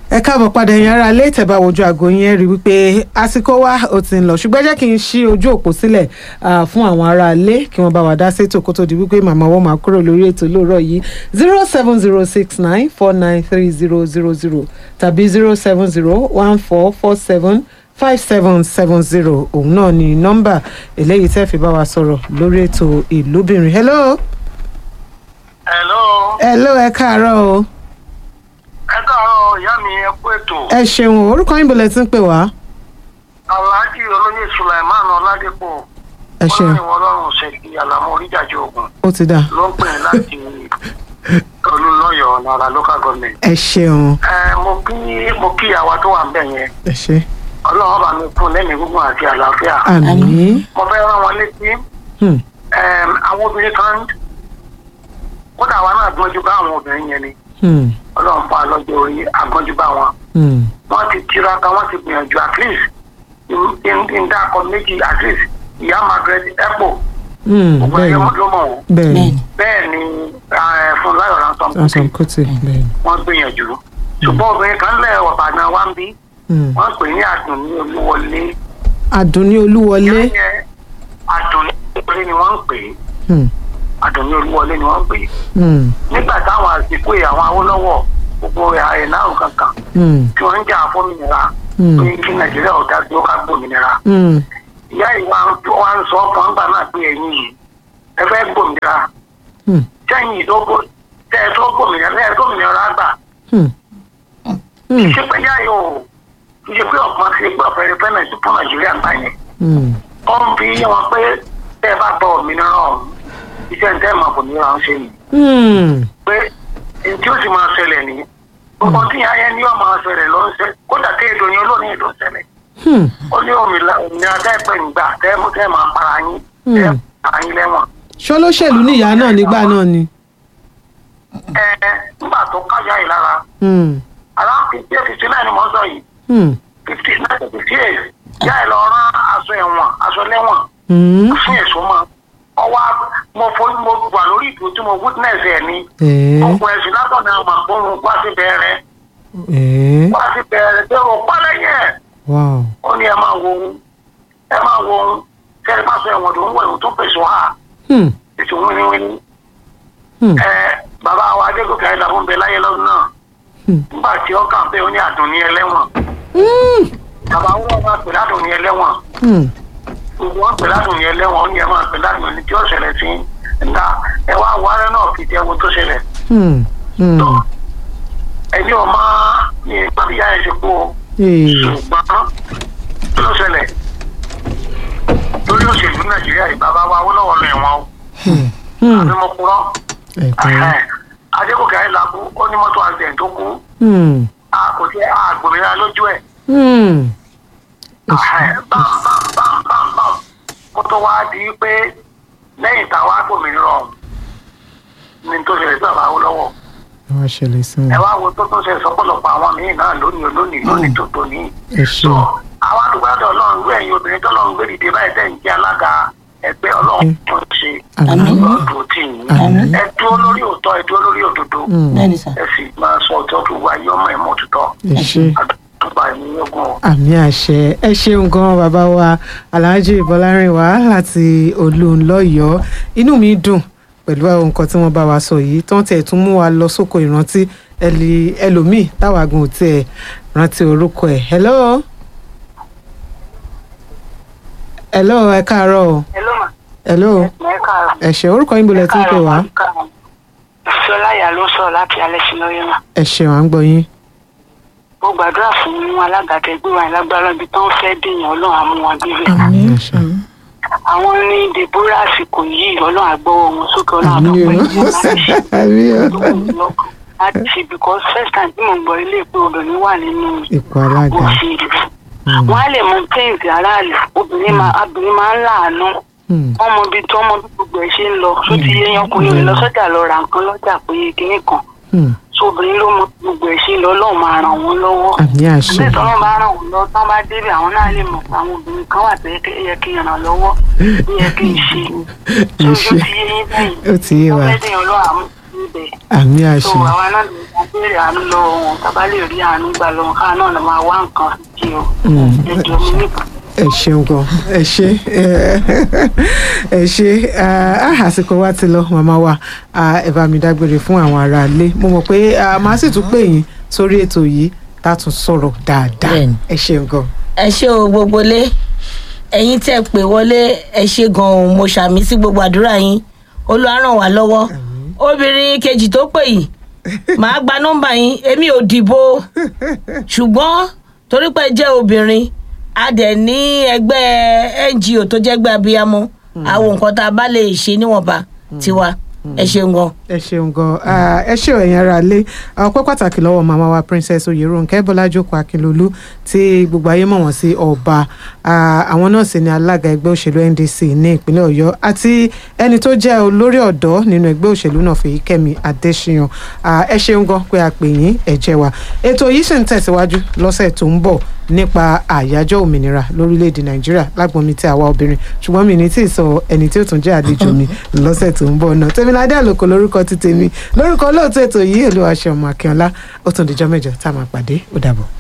ẹ káàbọ̀ padà ẹ̀yin ará ilé ìtẹ̀bá wojú aago yẹn rí wípé àsìkò wa ó ti ń lọ ṣùgbọ́n jẹ́ kí n ṣí ojú òpó sílẹ̀ ah, fún àwọn ará ilé kí wọ́n bá wa dá sétò kó tó di wípé màmá wọn máa kúrò lórí ètò lóòrọ̀ yìí zero seven zero six nine four nine three zero zero zero tàbí zero seven zero one four four seven five seven seven zero òun náà ni nọ́mbà eléyìí tẹ́ fi bá wa sọ̀rọ̀ lórí ètò ìlúbìnrin hello hello hello ẹ káàárọ̀ o ẹ káàárọ̀ ìyá mi ẹ kú ètò ẹ ṣeun o, orúkọ yín bọ̀lẹ̀ tí ń pè wá alhaji olóyè sulaiman ọládépò ẹ ṣeun ọlọ́run ọlọ́run ṣèkì àlàmú oríjàjì ogun ó ti dà ló ń pè é láti olùlọ́yọ̀ nara local government. ẹ ṣeun ẹ mo kí mo kí àwa tó wà ń bẹ̀ yẹn ẹ ṣe ọlọ́run bá mi kún lẹ́mìí gígùn àti àlàáfíà. àmì mo fẹ́ rán wọn létí Hmm. ẹm, àwọn obìnrin kan kódà àwa náà gbọ́njú bá àwọn obìnrin yẹn ni Hmm. ọlọ́run fún alọ́jọ́ orí agbọ́njú bá wọn. Hmm. wọ́n ti tiraka wọ́n ti gbìyànjú at least n dákọ méjì at least ìyá margaret epo Hmm. ọgbà bẹ́ẹ̀ ẹ̀yẹ ni ló mọ̀ wọ́n bẹ́ẹ̀ ni bẹ́ẹ̀ ni eh, fún láyọ̀ ransom ransom kuti bẹ́ẹ̀ ni. wọ́n gbìyànjú ṣùgbọ́n obìnrin kan lẹ̀ ọ̀bàdàn wa ń bí Hmm. wọ́n pè ní àdùnní olúwọlé àdùnní olúwọlé yẹn àdùnní olúwọlé ni wọ́n ń pè é Hmm. àdùnní olúwọlé ni wọ́n ń pè é Hmm. nígbà táwọn àsìkò yìí àwọn awólọ́wọ̀ gbogbo ẹ̀ náà kankan Hmm. tí wọ́n ń jà fún òmìnira Hmm. pé kí nàìjíríà ọ̀dà tó ká gbòmìnira Hmm. ìyá ìwà wa ń sọ ọkàn ńgbà náà pé ẹ̀yin yìí ẹ fẹ́ gbòmìnira Hmm. sẹ́yìn ìdógó tẹ́ ẹ tó gbòmìnira tẹ́ ẹ tó gbòmìnira gbà Hmm. Hmm. ṣé pé yá yóò ṣe pé ọ̀pọ̀ ṣe pé ọ̀fẹ́ rẹ fẹ́ràn sí fún nàìjíríà gbà yẹn Hmm. ó ń fi yé wọn pé tẹ́ ẹ bá gba òmìnira ọ̀hún iṣẹ́ ń tẹ́ ẹ̀ máa òmìnira ń ṣe nìyí Hmm. pé èyí tí ó sì máa ṣẹlẹ̀ nìyí gbogbo tí ìyá yẹn ní ọ̀ máa ṣẹlẹ̀ ló ń ṣe kódà tí èdè òyìn olóòní èdè ń ṣẹlẹ̀ Hmm. ó ní òmìnira òmìnira tẹ́ ẹ pẹ́ ń gbà tẹ́ ẹ mú tẹ́ ẹ máa para yín tẹ́ ẹ para yín lẹ́wọ̀n ṣọlọ́ṣèlú níyà náà nígbà náà ni. ẹ nígbà tó kájà yìí lára Hmm. around fifty eight fifty nine ni mo ń sọ yìí Hmm. fifty nine fifty eight yá ẹ lọ rán aṣọ ẹ̀wọ̀n aṣọ lẹ́wọ̀n Hmm. fún èso mọ́ ọwọ́ mo forí mo wà lórí ìdúró tí mo witness ẹ̀ ni ẹ̀ẹ́ ọkùnrin ẹ̀sìn látọ̀nà àmọ̀ gbóhùn wá sí bẹ̀rẹ̀ ẹ̀ẹ́ wá sí bẹ̀rẹ̀ pé o pálẹ̀ yẹn wow. ó ní ẹ máa wo ohun ẹ máa wo ohun sẹ́ni pàṣẹ ẹ̀wọ̀n tó ń wọ̀ ẹ̀wọ̀n tó pèsè wá Hmm. ètò wíníwíní Hmm. ẹ bàbá wa adégòkè ayélujára ń bẹ láyé lọ́dún náà Hmm. nígbà tí ó kàn pé ó ní àdùnní ẹlẹ́wọ̀n Hmm. bàbá wọn máa pè ládùnní ẹlẹ́wọ̀n Hmm. gbogbo wọn pè ládùnní ẹlẹ́wọ̀n ó ní ẹ máa pè ládùnní tí ó ṣẹlẹ̀ sí ńlá ẹ wá wárẹ́ náà fi jẹ́ ohun tó ṣẹlẹ̀ Hmm. Hmm. ẹni ò máa ní ìpàdéyà ẹ̀ ṣe kú o Ee. ṣùgbọ́n kí ló ṣẹlẹ̀ lórí òṣèlú nàìjíríà yìí bàbá wa Awólọ́wọ̀ lọ ẹ̀wọ̀n o Hmm. àbí mo kúrọ́ ẹ̀kọ́. adégòkè ayélujára ó ní mọ́tò accident tó kú Hmm. a kò sí àgbòmìnira lójú ẹ̀ Hmm. bámbámbámbámbám kó tó wá di pé lẹ́yìn táwa gbòmìnira ọ̀hún ni tó ṣẹlẹ̀ sí bàbá Awólọ́wọ̀ ẹ wá ṣẹlẹ̀ sí ẹ wọn. wá wo tó tún ṣe sọpọlọpọ̀ àwọn míín náà lónìí lónìí lónìí tó tó ní. ẹ ṣe. so àwọn àdúgbò ọlọ́run gbé ẹ̀yin obìnrin tọ́lọ́run gbé dìde báyìí tẹ̀ ń jẹ́ alága ẹgbẹ́ ọlọ́run tó ń ṣe Àmín. ọdún tì yín Àmín. ẹ dúró lórí òótọ́ ẹ dúró lórí òdodo Hmm. bẹ́ẹ̀ni sà ẹ sì máa sọ òótọ́ tó wá yọmọ ẹ̀ mọ́ òtítọ́ ẹ ṣe. àdúgbò ẹ̀mí ogun o. àmì àṣẹ ẹ ṣeun gan bàbá wa alhaji bọlárìnwá láti olùńlọyọ inú mi dùn pẹ̀lú àwọn nǹkan tí wọ́n bá wa sọ yìí tó ń tẹ̀ tún mú wa lọ sóko ìrántí ẹlì ẹlòmíì táwa gan ò tiẹ̀ rántí orúkọ ẹ̀ hello hello ẹ káàárọ̀ o hello ma hello ẹ káàárọ̀. ẹ ṣé orúkọ yín bolẹ̀ tí ń pè wá sọláyà ló sọ̀rọ̀ láti alẹ́ sí lórí mà. ẹ ṣeun à ń gbọ́ yín mo gbàdúrà fún alága tẹgbẹ́ wa lágbára ibi tó ń fẹ́ dèèyàn ọlọ́run á mú wọn débẹ̀. ẹ ṣe. àwọn ní deborah àsìkò yìí ọlọ́run àgbọ̀wọ́ wọn sókè ọlọ́run àmì o àtọ́pẹ́ ìjọba àmì o láti ṣe because first time tí mo gbọ́ ilé pé obìnrin wà nínú ipò alága òṣèlú wọ́n á lè mọ pains aráàlú obìnrin máa obìnrin máa ń láàánú Hmm. wọ́n mọ ibi tí wọ́n mọ bí gbogbo ẹ̀ ṣe ń lọ tó ti yé yan ọkùnrin rẹ̀ lọ sọ́jà lọ ra nǹkan lọ́jà pé kinní kan Hmm. tó obìnrin ló mọ bí gbogbo ẹ̀ ṣe ń lọ ọlọ́run máa ràn wọ́n lọ́wọ́ àmì àṣẹ àbí ìtọ́nà bá ràn wọ́n lọ tán bá débẹ̀ àwọn náà lè mọ̀ pé àwọn obìnrin kan wà tó yẹ kí- yẹ kí n ràn lọ́wọ́ tó yẹ kí n ṣe ẹ tó ṣe ojú ti yé yín bẹ́yìn ó ti yé wa wọ́n fẹ́ dèèyàn lọ́wọ́ àmú níbẹ̀ àmì tó àṣẹ àwa náà lè béèrè àánú lọ́wọ́ wọn tábà lè rí àánú gbà lọ́wọ́ káà náà lè máa wá nǹkan sí o ètò mi nìkan. ẹ ṣeun gan ẹ ṣe ẹ ṣe ah, àsìkò wa ti lọ màmá wa ah, ẹ bá mi dágbére fún àwọn aráalé mo mọ̀ pé ah, màá sì tún pè yín sórí ètò yìí tá a tún sọ̀rọ̀ dáadáa Bẹ́ẹ̀ni. ẹ ṣeun gan. ẹ ṣé o gbogbo lé ẹ̀yin tẹ́ pè wọlé ẹ ṣé gan-an mo ṣàmì sí gbogbo àdúrà yín Olúwa ràn wá lọ́wọ́ obìnrin kejì tó pè yìí màá gba nọ́mbà yín èmi ò dìbò ṣùgbọ́n torí pé ẹ jẹ́ obìnrin a dẹ̀ ní ẹgbẹ́ NGO tó jẹ́ ẹgbẹ́ abiyamọ àwọn nǹkan tá a bá lè ṣe níwọ̀nba tiwa ẹ ṣeun gan. ẹ ṣeun gan Ah, ẹ ṣe ẹ̀yin ara lé ọpẹ́ pàtàkì lọ́wọ́ màmá wa princess oyèrònkẹ́ bọ́lájókòó akínlolú tí gbogbo ayé mọ̀ wọ́n sí ọba Ah, àwọn náà sì ni alága ẹgbẹ́ òṣèlú ndc ní ìpínlẹ̀ ọ̀yọ́ àti ẹni tó jẹ́ olórí ọ̀dọ́ nínú ẹgbẹ́ òṣèlú náà fèyíkẹ́mi adésíyàn Ah, ẹ ṣeun gan pé a pè yín ẹ jẹ́ wa ètò yìí sì ń tẹ̀síwájú lọ́sẹ̀ tó ń bọ̀ nípa àyájọ́ òmìnira lórílẹ̀‐èdè nàìjíríà lágbọ́n mi tí àwa obìnrin ṣùgbọ́n mi ní tí ì sọ ẹni tí ó tún jẹ́ àlejò mi lọ́sẹ̀ tó ń bọ̀ náà tèmiládé àlòkò lórúkọ ti tèmi lórúkọ olóòtú ètò yìí olúwaṣẹ́ ọmọ akínọlá ó tún dijọ́ mẹ́jọ tá a máa pàdé ó dàbọ̀.